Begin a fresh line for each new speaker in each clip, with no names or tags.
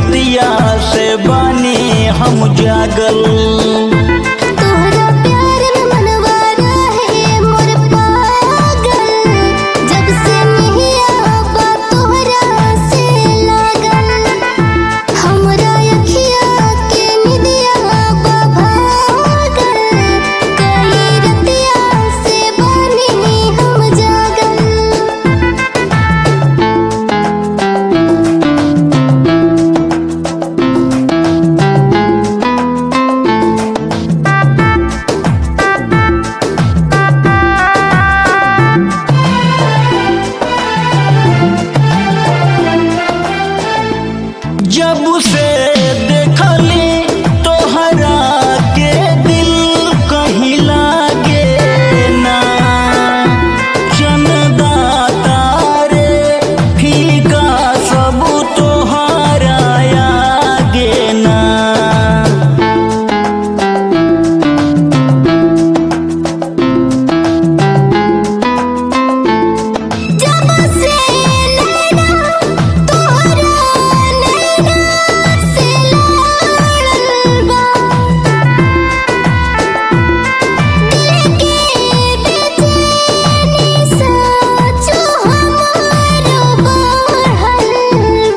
रतिया से बानी हम जागल
तोहरा प्यार में मनवा रहे मोर पागल जब से मिहिया बा तोहरा से लागल हमरा अखिया के निदिया बा भागल कई रतिया से बानी हम जागल
जब से देखली तोहरा के दिल कहीं लागे ना चंदा तारे फीका सब तोहरा आगे ना
जब से नैना तोहरा नैना से लड़ल बा दिल के बेचैनी सोचो हमारो बढ़ल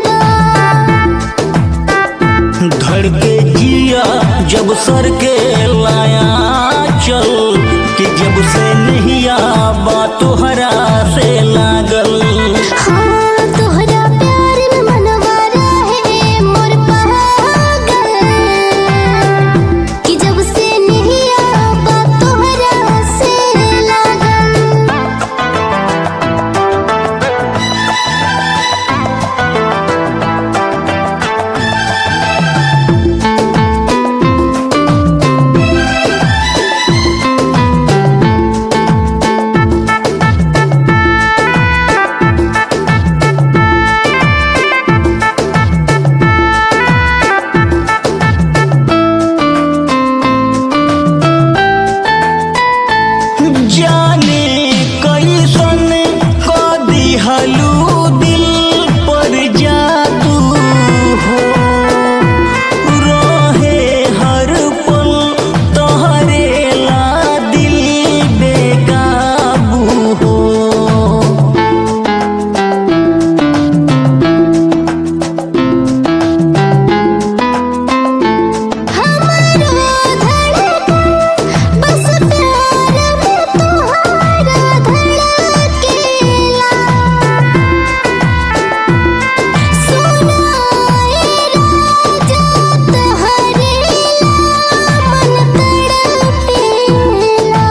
बा
धड़के जिया जब सर के लाया चल कि जब से नहीं बा तोहरा से लागल
हाँ तोहरा प्यार में मनवा रहे मोर पागल कि जब से निहिया बा तोहरा से लागल
जाने कैसन क दिहलू दिल पर जादू हो रहे हर पल तोहरे ला दिल बेकाबू हो
हमारो धड़कन बस प्यार में तोहरा धड़केला सुनाए राजा तोहरे मन तड़पेला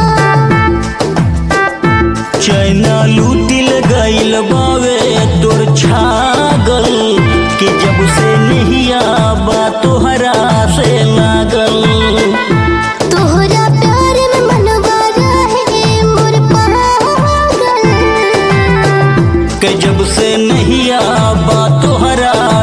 चैना लूटिल गइल बावे तोर छागल कि जब से नहिया बा तोहरा से लागल
तोहरा प्यार में मनवा रहे मोर पागल
कि जब से नहिया बा तोहरा